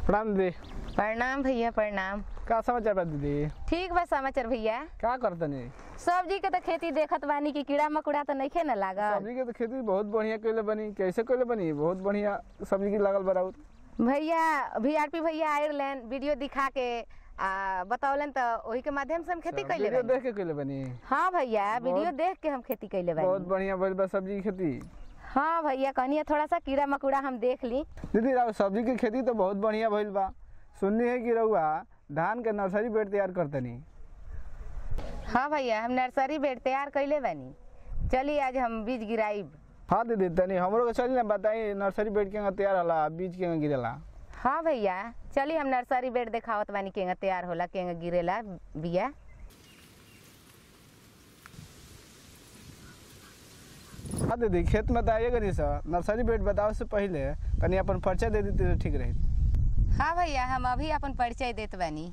प्रणाम दीदी प्रणाम भैया प्रणाम का समाचार बा दीदी ठीक बा समाचार भैया का करतनी सब्जी के तो खेती देखत बानी कि कीड़ा मकोड़ा तो नइखे न लागल सब्जी के तो खेती बहुत बढ़िया कइले बनी कैसे कइले बनी बहुत बढ़िया सब्जी की लागल बराउत भैया वीआरपी भैया आयरलैंड वीडियो दिखा के आ, बतौलन तो वही के माध्यम से हम खेती कैले वीडियो बानी देख के कइले बनी हाँ भैया वीडियो देख के हम खेती कैले बहुत बानी बढ़िया भइल बा सब्जी की खेती हाँ भैया कहनी थोड़ा सा कीड़ा मकोड़ा हम देख ली दीदी राव सब्जी की खेती तो बहुत बढ़िया भइल बा सुननी है कि रउआ धान के नर्सरी बेड तैयार करतनी हाँ भैया हम नर्सरी बेड तैयार कैले बानी चलिए आज हम बीज गिराइब हाँ दीदी तनी हमरो के चली ना बताई नर्सरी बेड के तैयार होला बीज के गिरेला हाँ भैया चलिए हम नर्सरी बेड देखावत बानी केंगा तैयार होला केंगा गिरेला बिया हाँ दीदी खेत में तो आइएगा नहीं सर नर्सरी बेड बताओ से पहले तनी अपन परिचय दे देती तो ठीक रही हाँ भैया हम अभी अपन परिचय देत बानी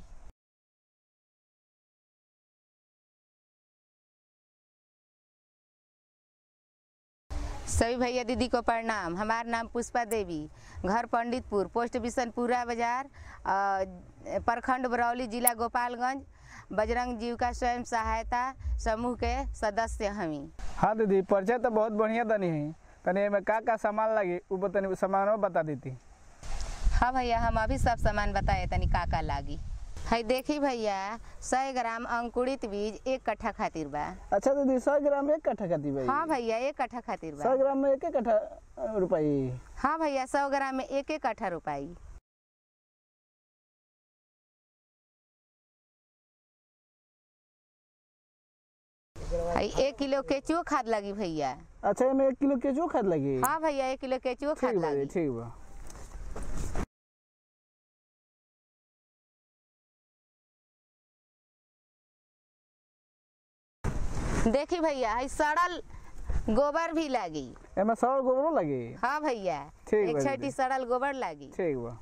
सभी भैया दीदी को प्रणाम हमार नाम पुष्पा देवी घर पंडितपुर पोस्ट बिशनपुरा बाजार अ, प्रखंड बरौली जिला गोपालगंज बजरंग जीविका स्वयं सहायता समूह के सदस्य हमी हाँ दीदी परिचय तो बहुत बढ़िया तनी है तनी एमे का का सामान लगी ऊ तनी सामान बता देती हाँ भैया हम अभी सब सामान बताए तनी का का लागी है देखी भैया सौ ग्राम अंकुरित बीज एक कट्ठा खातिर बा अच्छा दीदी सौ ग्राम एक कट्ठा खाती भाई हाँ भैया एक कट्ठा खातिर सौ बा ग्राम में एक एक कट्ठा अ, रुपई हाँ भैया सौ ग्राम में एक एक कट्ठा रुपाई है एक किलो केचुओ खाद लगी भैया अच्छा एमे एक किलो केचुओ खाद लगी हाँ भैया एक किलो केचुओ खाद ठीक बा लगी दीदी, ठीक बा देखी भैया है सड़ल गोबर भी लगी एमे सौ गोबरो लगी हाँ भैया ठीक एक बा छठी दीदी। सड़ल गोबर लगी ठीक बा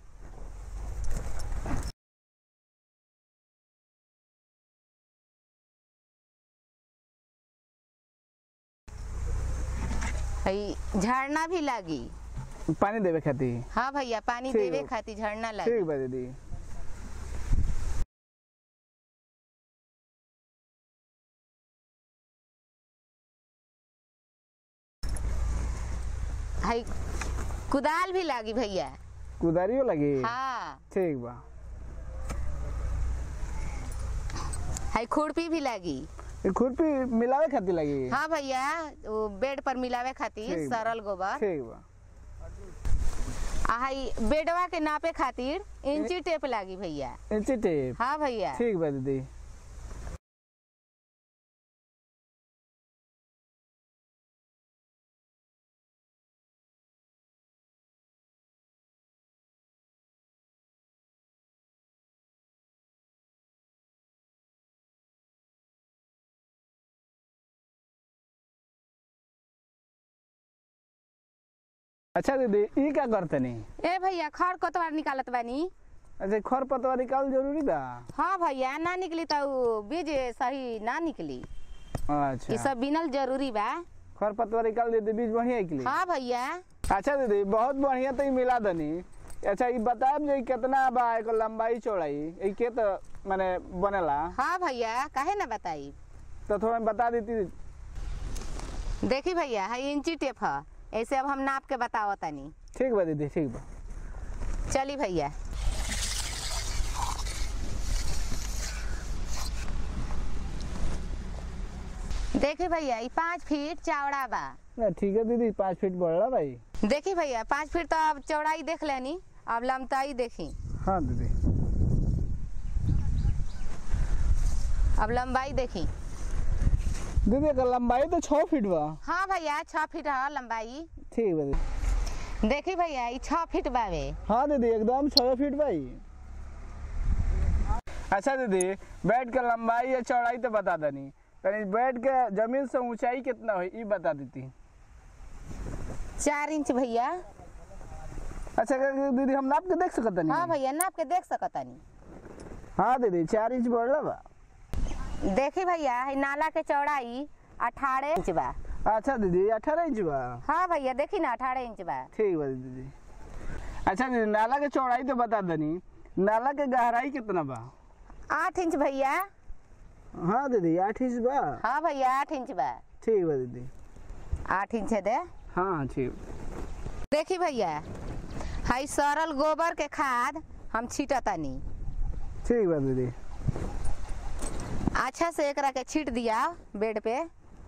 है झरना भी लगी पानी देवे खाती हाँ भैया पानी ठीक देवे बा। खातिर झरना लगी ठीक बा दीदी है कुदाल भी लगी भैया कुदारियो लगी हाँ ठीक बा है खुरपी भी लगी ये खुरपी मिलावे खाती लगी हाँ भैया वो बेड पर मिलावे खातिर ठीक बा। सरल गोबर ठीक बा आ है बेडवा के नापे खातिर इंची टेप लगी भैया इंची टेप हाँ भैया ठीक बा दीदी अच्छा दीदी ई का करतनी ए भैया खर कोतवार निकालत बानी अच्छा खर पतवा निकाल जरूरी बा हाँ भैया ना निकली तो उ बीज सही ना निकली ये अच्छा सब बिनल जरूरी बा खर पतवा निकाल देते बीज बढ़िया निकली हाँ भैया अच्छा दीदी बहुत बढ़िया तो ई मिला दनी अच्छा ई बताएब जे ई कितना बा एकर लंबाई चौड़ाई ई के तो माने बनेला हाँ भैया काहे ना बताई तो थोड़ा बता देती देखी भैया है इंची टेप है ऐसे अब हम नाप के बताओ तनी ठीक बा दीदी ठीक बा चली भैया देखी भैया ये पाँच फीट चौड़ा बा ना ठीक है दीदी पाँच फीट बढ़ला भाई देखी भैया पाँच फीट तो अब चौड़ाई देख लेनी अब लंबाई देखी हाँ दीदी अब लंबाई देखी दीदी एकर लंबाई तो छः फीट बा हाँ भैया छः फीट है लंबाई ठीक बा दीदी देखी भैया ये छः फीट बावे हाँ दीदी एकदम छः फीट भाई अच्छा दीदी बेड के लंबाई या चौड़ाई तो बता दनी तनी बेड के जमीन से ऊंचाई कितना हुई ई बता देती चार इंच भैया अच्छा का- दीदी हम नाप के देख सकत हाँ नहीं भैया नाप के देख सकतानी हाँ दीदी चार इंच बढ़ला बा देखी भैया ये नाला के चौड़ाई अठारह इंच बा अच्छा दीदी अठारह इंच बा हाँ भैया देखी ना अठारह इंच बा ठीक बा दीदी अच्छा दीदी नाला के चौड़ाई तो बता दनी नाला के गहराई कितना बा आठ इंच भैया हाँ दीदी आठ इंच बा हाँ भैया आठ इंच बा ठीक बा दीदी आठ इंच है दे हाँ ठीक देखी भैया हाई सरल गोबर के खाद हम छीटतानी ठीक बा दीदी अच्छा से एकरा के छीट दिया बेड पे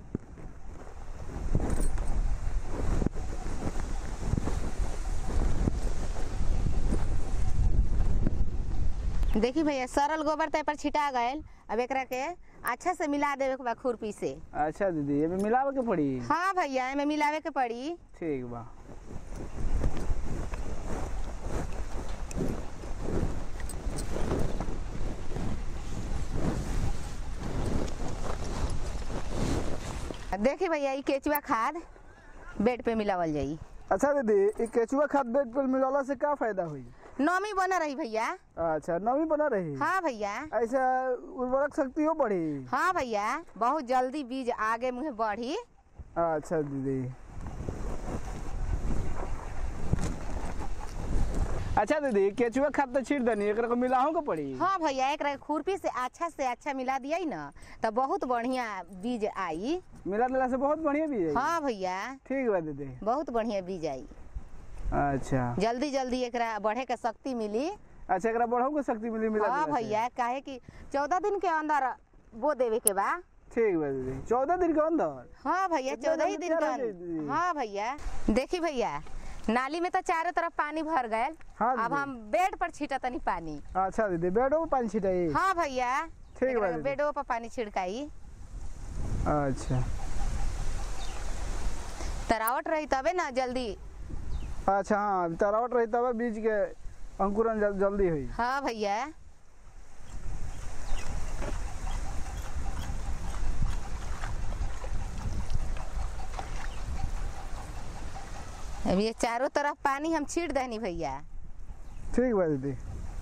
देखी भैया सरल गोबर ते पर छिटा गयल अब एकरा के अच्छा से मिला देवे के बा खुरपी से अच्छा दीदी ये मिलावे के पड़ी हाँ भैया एमे मिलावे के पड़ी ठीक बा देखी भैया ई केचुआ खाद बेड पे मिलावल जाई अच्छा दीदी ये केचुआ खाद बेड पर मिलाला से का फायदा हुई नमी बना रही भैया अच्छा नमी बना रही हाँ भैया ऐसा उर्वरक शक्ति हो बढ़ी हाँ भैया बहुत जल्दी बीज आगे मुहे बढ़ी अच्छा दीदी अच्छा दीदी केचुआ खाद तो छीट दनी एकरा को मिलाहू के पड़ी हाँ भैया एक खुरपी से अच्छा से अच्छा मिला दिया ना तो बहुत बढ़िया बीज आई मिला दिला से बहुत बढ़िया भी है हाँ भैया ठीक बा दीदी बहुत बढ़िया बीज आई अच्छा जल्दी जल्दी एकरा बढ़े के शक्ति मिली अच्छा एकरा बढ़ाऊ के शक्ति मिली मिला हाँ दिला से। भैया काहे कि चौदह दिन के अंदर बो देवे के बा ठीक बा दीदी चौदह दिन के अंदर हाँ भैया इतना चौदह ही जल्दी दिन तैयार के हो जाई अंदर हाँ भैया देखी भैया नाली में तो चारों तरफ पानी भर गए हाँ अब दीदी। हम बेड पर छीटा तनी पानी अच्छा दीदी बेडो में पानी छिटाई हाँ भैया ठीक बा एकरा दीदी। बेडो पर पानी छिड़काई अच्छा तरावट रही तबे ना जल्दी अच्छा हाँ तरावट रही तब बीज के अंकुरन जल, जल्दी हुई हाँ भैया अब ये चारों तरफ पानी हम छीट देनी भैया ठीक बा दीदी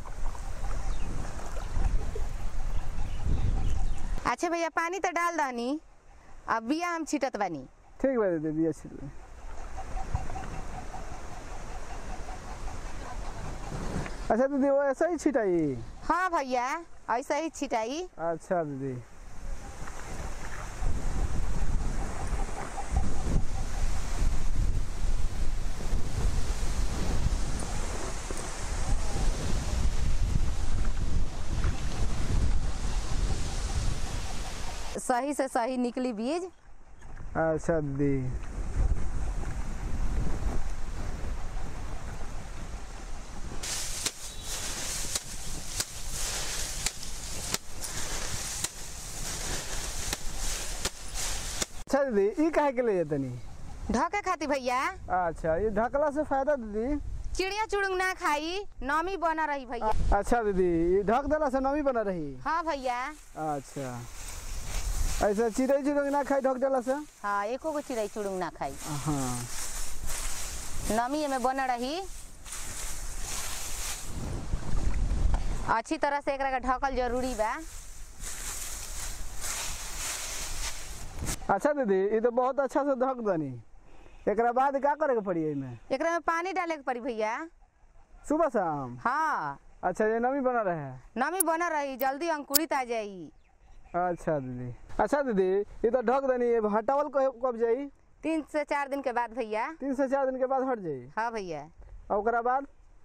अच्छा भैया पानी तो डाल दानी अब बिया हम छीटत बानी ठीक बा दीदी बिया छिट दे। अच्छा दीदी वो ऐसा ही छिटाई हाँ भैया ऐसा ही छिटाई अच्छा दीदी सही से सही निकली बीज अच्छा दीदी अच्छा दीदी ई काहे के ले जातनी ढके खाती भैया अच्छा ये ढकला से फायदा दीदी चिड़िया चुड़ुंग ना खाई नमी बना रही भैया अच्छा दीदी ये ढक देला से नमी बना रही हाँ भैया अच्छा ऐसा चिड़ै चिड़ै ना खाई ढक देला से हाँ एको गो चिड़ै चुड़ुंग ना खाई हाँ नमी में बना रही अच्छी तरह से एकरा के ढकल जरूरी बा अच्छा दीदी ये तो बहुत अच्छा से ढक दनी एकरा बाद का करे के पड़ी एमे एकरा में पानी डाले के पड़ी भैया सुबह शाम हाँ अच्छा ये नमी बना रहे नमी बना रही जल्दी अंकुरित आ जाई अच्छा दीदी अच्छा दीदी ये तो ढक दनी ये हटावल कब कब जाई तीन से चार दिन के बाद भैया तीन से चार दिन के बाद हट जाई हाँ भैया और ओकरा बाद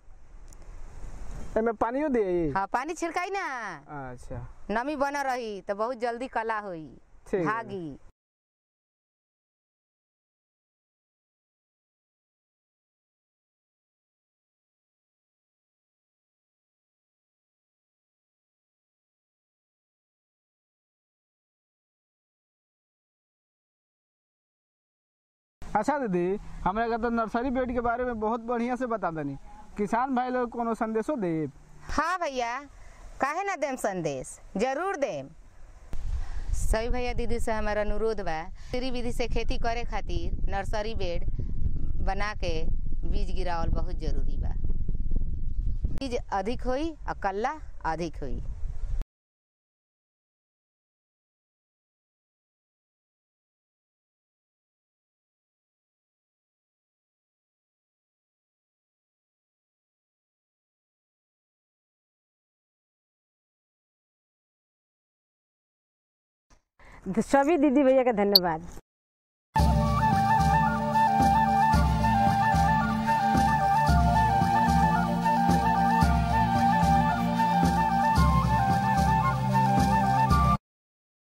एमे पानियो दे हाँ पानी छिड़काई ना अच्छा नमी बना रही तो बहुत जल्दी कला होई ठीक है। भागी अच्छा दीदी हमरा के तो नर्सरी बेड के बारे में बहुत बढ़िया से बता दनी किसान भाई लोग कोनो संदेशो दे हाँ भैया काहे ना देम संदेश जरूर देम सभी भैया दीदी से हमारा अनुरोध बा श्री विधि से खेती करे खातिर नर्सरी बेड बना के बीज गिरावल बहुत जरूरी बा बीज अधिक होई और कल्ला अधिक होई सभी दीदी भैया के धन्यवाद